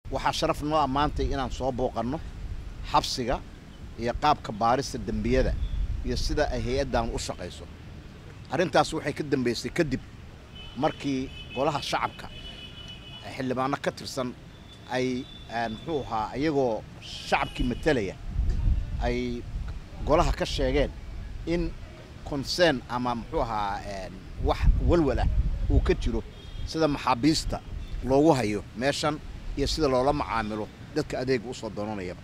waxaa sharaf noo ammaantay inaan soo booqanno xabsiga iyo qaabka baarista dembiyada iyo sida ay hay-addan u shaqayso arrintaas waxay ka dambaysay kadib markii golaha shacabka xildhibaano ka tirsan ay muxuu ahaa iyagoo shacabkii matalaya ay golaha ka sheegeen in concern ama muxuu ahaa wax walwal ah uu ka jiro sida maxaabiista loogu hayo meeshan iyo sida loola macaamilo dadka adeega usoo doonanayaba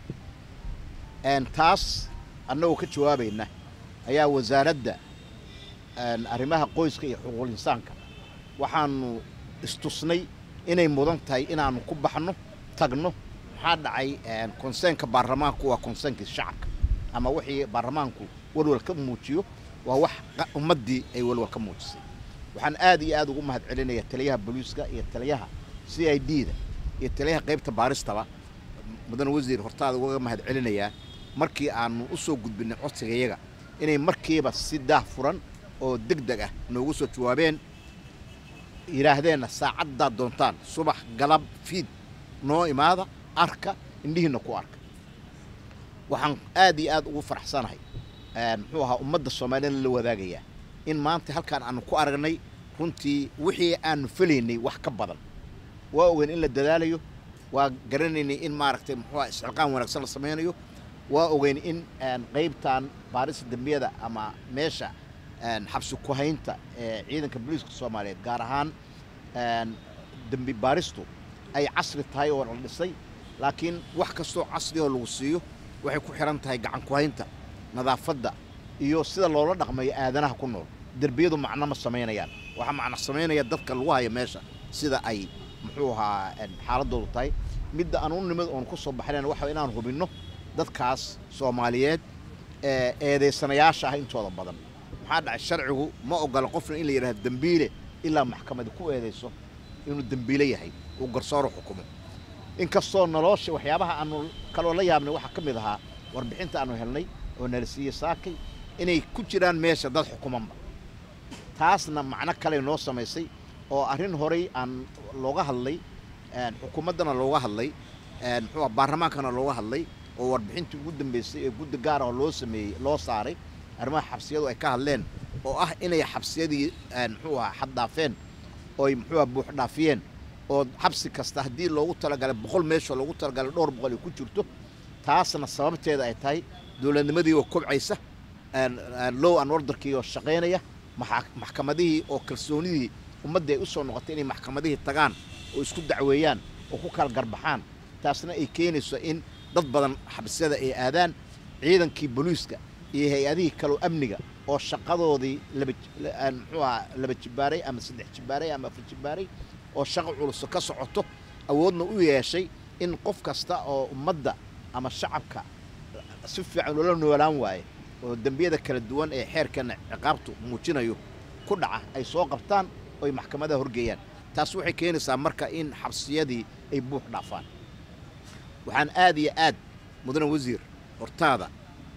taas annagoo ka jawaabayna ayaa wasaaradda arrimaha qoyska iyo xuquuqul insaanka waxaanu istusnay inay mudan tahay inaanu ku baxno tagno maxaa dhacay konseenka baarlamaanku waa konseenkii shacabka ama wixii baarlamaanku walwal ka muujiyo waa wax ummaddii ay walwal ka muujisay waxaan aad iyo aad ugu mahad celinaya taliyaha booliiska iyo taliyaha c i d da iyo taliyaha qaybta baaristaba mudane wasiir hortaada uga mahad celinayaa markii aanu u soo gudbinay codsigayaga inay markiiba si daah furan oo deg deg ah noogu soo jawaabeen yidhaahdeenna saacaddaad doontaan subax galab fiid noo imaada arka indhihiinna ku arka waxaan aad iyo aad ugu faraxsanahay muxuu ahaa ummadda soomaaliyana la wadaagayaa in maanta halkaan aanu ku aragnay runtii wixii aanu felaynay wax ka badan waa ogeyn in la dadaalayo waa garanaynay in maaragtay muxuu aha isxilqaan wanaagsan la samaynayo waa ogeyn in qaybtan baarista dembiyada ama meesha xabsi ku-haynta ee ciidanka booliiska soomaaliyeed gaar ahaan dembi baaristu ay casri tahay oo la dhisay laakiin wax kastoo casri oo lagu siiyo waxay ku xihan tahay gacan ku-haynta nadaafadda iyo sida loola dhaqmayo aadanaha ku nool derbiyadu macno ma samaynayaan waxaa macno samaynaya dadka lagu hayo meesha sida ay muxuu ahaa xaaladoodu tahay midda aan u nimid oon ku soo baxnayn waxa inaan hubinno dadkaas soomaaliyeed ee eedaysanayaasha ah intooda badan maxaa dhacay sharcigu ma ogola qofna in la yidhahdo dembiile ilaa maxkamadi ku eedayso inuu dembiile yahay uu garsooro xukumo inkastoo nolosha waxyaabaha aanu kaloo la yaabnay waxaa ka mid ahaa warbixinta aanu helnay oo nala siiyey saakay inay ku jiraan meesha dad xukumanba taasna macno kale noo samaysay oo arrin horay aan looga hadlay xukuumaddana looga hadlay muxuu baarlamaankana looga hadlay oo warbixintii ugu dambeysay ee guddi gaar ah oo loo sameeyey loo saaray arrimaha xabsiyadu ay ka hadleen oo ah inay xabsiyadii muxuu ahaa xaddaafeen ooy muxuu aha buux dhaafiyeen oo xabsi kasta haddii loogu talagalay boqol meeshoo loogu talagalay dhowr boqol ay ku jirto taasna sababteeda ay tahay dowladnimadii oo kobcaysa low an orderkii oo shaqaynaya maxkamadihii oo kalsoonidii ummaddii ay u soo noqotay inay maxkamadihii tagaan oo isku dacweeyaan oo ku kala garbaxaan taasna ay keenayso in dad badan xabsiyada ay aadaan ciidankii booliiska iyo hay-adihii kaloo amniga oo shaqadoodii muxuu ahaa laba jibaaray ama saddex jibaaray ama afar jibaaray oo shaqo culuso ka socoto awoodna u yeeshay in qof kasta oo ummadda ama shacabka si fiican loola noolaan waaye oo dembiyada kala duwan ee xeerkana ciqaabtu muujinayo ku dhaca ay soo qabtaan oo ay maxkamadaha horgeeyaan taas waxay keenaysaa marka in xabsiyadii ay buux dhaafaan waxaan aad iyo aad mudane wasiir hortaada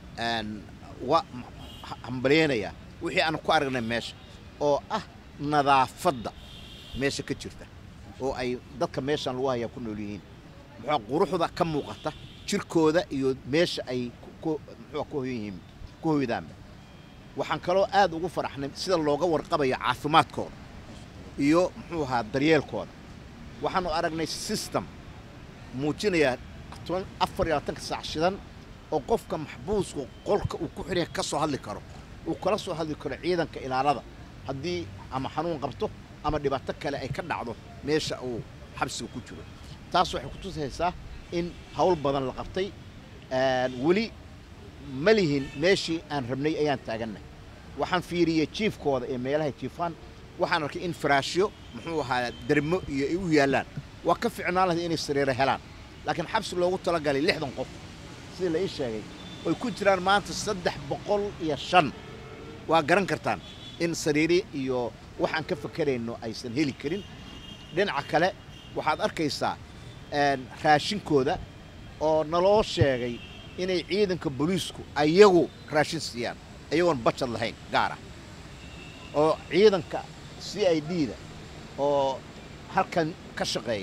wa hambalyeynayaa wixii aan ku aragnay meesha oo ah nadaafadda meesha ka jirta oo ay dadka meeshaan lagu hayaa ku nool yihiin muxua quruxda ka muuqata jirkooda iyo meesha ay muxua ku hoyan yihiin ku hoydaanba waxaan kaloo aad ugu faraxnay sida looga warqabayo caafimaadkooda iyo muxuu ahaa daryeelkooda waxaanu aragnay system muujinaya afar iyo labaatanka saac shidan oo qofka maxbuuska qolka uu ku xidhan ka soo hadli karo uu kala soo hadli karo ciidanka ilaalada haddii ama xanuun qabto ama dhibaato kale ay ka dhacdo meesha uu xabsiga ku jiro taas waxay ku tusaysaa in hawl badan la qabtay weli ma lihin meeshii aan rabnay ayaan taaganay waxaan fiiriyey jiifkooda ee meelahay jiifaan waxaan arkay in faraashyo muxuu ahaa dermo iyo ay u yaallaan waa ka ficnaan lahay inay sariiro helaan laakiin xabsi loogu talagalay lixdan qof sidii la ii sheegay oy ku jiraan maanta saddex boqol iyo shan waa garan kartaan in sariiri iyo waxaan ka fakerayno aysan heli karin dhinaca kale waxaad arkaysaa raashinkooda oo naloo sheegay inay ciidanka booliisku ayagu raashin siiyaan ayagoon bajad lahayn gaar ah oo ciidanka c i d da oo halkan ka shaqeeya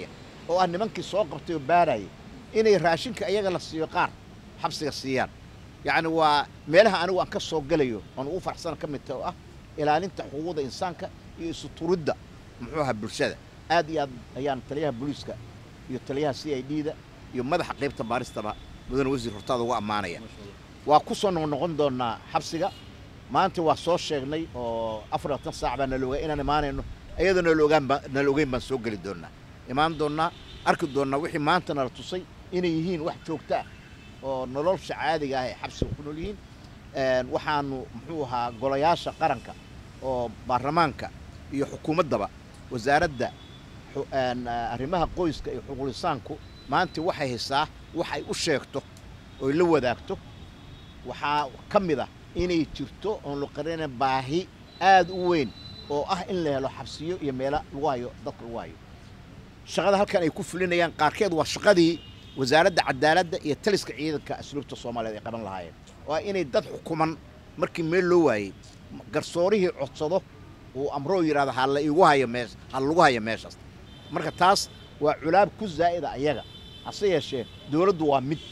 oo ah nimankii soo qabtay oo baarayay inay raashinka iyaga la siiyo qaar xabsiga siiyaan yacni waa meelaha anigu aan ka soo gelayo oon ugu faraxsana ka mid tahay oo ah ilaalinta xuquuqda insaanka iyo isu turidda muxuu ahaa bulshada aad iyo aad ayaan taliyaha booliiska iyo taliyaha c i d da iyo madaxa qaybta baaristaba mudane wasiir hortaada uga ammaanaya waa ku soo noqnoqon doonaa xabsiga maanta waa soo sheegnay oo afar labaatan saac baa nala ogaa inaan imaanayno iyadoo nala ogaan baa nala ogeyn baan soo geli doonaa imaan doonnaa arki doonnaa wixii maanta nala tusay inay yihiin wax joogto ah oo nolosha caadiga ah ee xabsiga ku nool yihiin waxaanu muxuu ahaa golayaasha qaranka oo baarlamaanka iyo xukuumaddaba wasaaradda arrimaha qoyska iyo xuquulisaanku maanta waxay haysaa wax ay u sheegto oy la wadaagto waxaa ka mid ah inay jirto oon la qarina baahi aad u weyn oo ah in la helo xabsiyo iyo meelo lagu hayo dadka lagu hayo shaqada halkan ay ku fulinayaan qaarkeed waa shaqadii wasaaradda cadaaladda iyo taliska ciidanka asluubta soomaaliyeed ay qaban lahaayeen oo ah inay dad xukuman markii meel loo waayey garsoorihii codsado uu amroo yidhahdo ha la igu hayo mees ha lagu hayo meeshaas marka taas waa culaab ku zaa'ida ayaga hase yeeshee dowladdu waa mid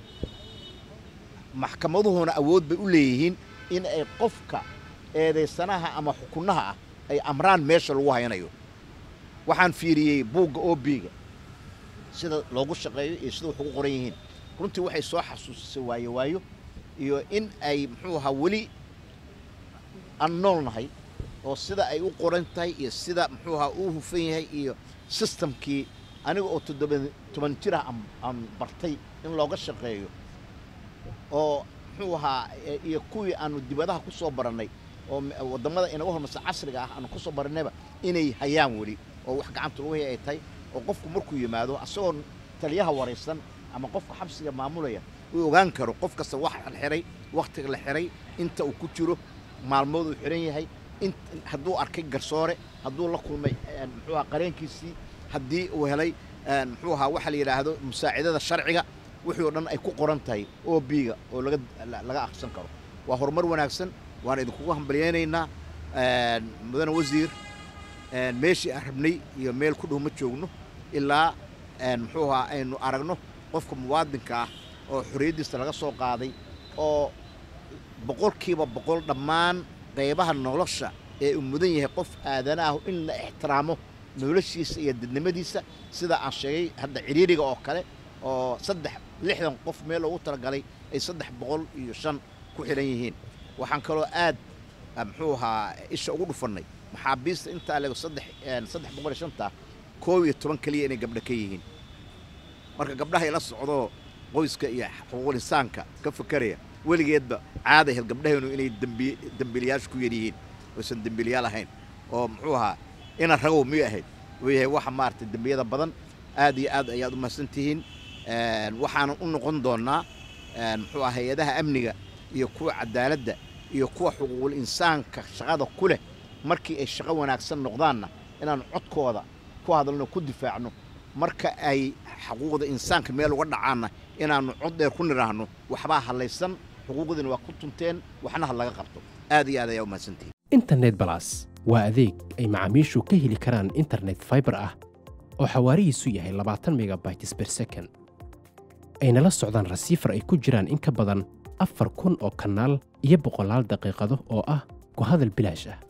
maxkamaduhuna awood bay u leeyihiin in ay qofka eedaysanaha ama xukunnaha ah ay amraan meesha lagu haynayo waxaan fiiriyey buugga obiga sida loogu shaqeeyo iyo sida wax ugu qoran yihiin runtii waxay soo xasuusisay waayo waayo iyo in ay muxuu ahaa weli aan noolnahay oo sida ay u qoran tahay iyo sida muxuu ahaa uu hufan yahay iyo sistamkii aniga oo toddoba toban jir ah aan bartay in looga shaqeeyo oo muxuu ahaa iyo kuwii aanu dibadaha ku soo barannay oo waddamada inaga hormarsa casriga ah aanu ku soo barannayba inay hayaan weli oo wax gacanta lagu hay ay tahay oo qofku markuu yimaado asagoo taliyaha waraysan ama qofka xabsiga maamulaya uu ogaan karo qof kasta wax la xiray wakhtiga la xiray inta uu ku jiro maalmood uu xiran yahay hadduu arkay garsoore hadduu la kulmay muxuu ahaa qareenkiisii haddii uu helay muxuu ahaa waxa la yidhaahdo musaacidada sharciga wixii oo dhan ay ku qoran tahay o biga oo laga laga akhrisan karo waa horumar wanaagsan waan idinkugu hambalyaynaynaa mudane wasiir meeshii aan rabnay iyo meel ku dhow ma joogno ilaa muxuu ahaa aynu aragno qofka muwaadinka ah oo xorriyaddiisa laga soo qaaday oo boqolkiiba boqol dhammaan qaybaha nolosha ee uu mudan yahay qof aadanaah in la ixtiraamo noloshiisa iyo dadnimadiisa sida aan sheegay hadda ciriiriga oo kale oo saddex lixdan qof meel loogu talagalay ay saddex boqol iyo shan ku xidhan yihiin waxaan kaloo aad muxuu ahaa isha ugu dhufannay maxaabiista intaa lego saddex saddex boqol iyo shanta koob iyo toban keliya inay gabdho ka yihiin marka gabdhahay la socdoo qoyska iyo xuquuqul insaanka ka fakeraya weligeedba caada ahayd gabdhahaynu inay dembi dembiilayaasha ku yar yihiin oysan dembiilayaal ahayn oo muxuu ahaa ina ragow miyuu ahayd uu yahay waxa maaragtay dembiyada badan aad iyo aad ayaad u mahadsan tihiin waxaanan u noqon doonnaa muxuu aha hay-adaha amniga iyo kuwa cadaaladda iyo kuwa xuquuqul insaanka shaqada ku leh markii ay shaqo wanaagsan noqdaanna inaan codkooda ku hadalno ku difaacno marka ay xuquuqda insaanka meel uga dhacaanna inaannu cod dheer ku nidhaahno waxbaa hadlaysan xuquuqdiina waa ku tunteen waxna ha laga qabto aad iyo aad ayaa u mahadsantihiin internet balas waa adeeg ay macaamiishu ka heli karaan internet faibar ah oo xawaarihiisu yahay labaatan megabytes ber second ayna la socdaan rasiifar ay ku jiraan in ka badan afar kun oo kanaal iyo boqolaal daqiiqado oo ah ku hadal bilaash ah